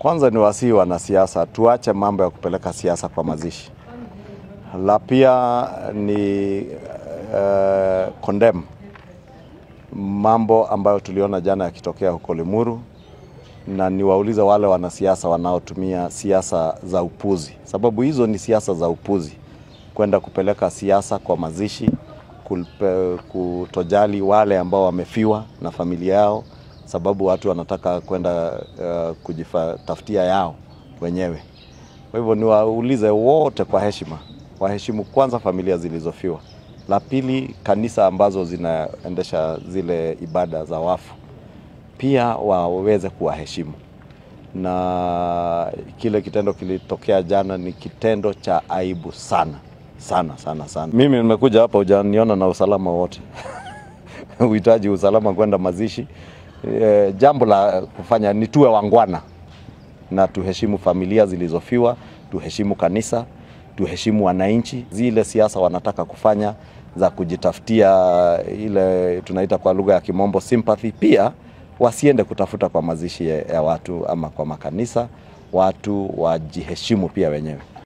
Kwanza ni wasii wanasiasa, tuache mambo ya kupeleka siasa kwa mazishi. La pia ni uh, condemn mambo ambayo tuliona jana yakitokea huko Limuru, na niwaulize wale wanasiasa wanaotumia siasa za upuzi, sababu hizo ni siasa za upuzi, kwenda kupeleka siasa kwa mazishi, kulpe, kutojali wale ambao wamefiwa na familia yao, sababu watu wanataka kwenda uh, kujitafutia yao wenyewe. Kwa hivyo niwaulize wote kwa heshima, waheshimu kwanza familia zilizofiwa. La pili, kanisa ambazo zinaendesha zile ibada za wafu pia waweze kuwaheshimu, na kile kitendo kilitokea jana ni kitendo cha aibu sana sana sana sana. Mimi nimekuja hapa, hujaniona na usalama wote uhitaji usalama kwenda mazishi. E, jambo la kufanya ni tuwe wangwana na tuheshimu familia zilizofiwa, tuheshimu kanisa, tuheshimu wananchi. Zile siasa wanataka kufanya za kujitafutia ile tunaita kwa lugha ya kimombo sympathy, pia wasiende kutafuta kwa mazishi ya watu ama kwa makanisa. Watu wajiheshimu pia wenyewe.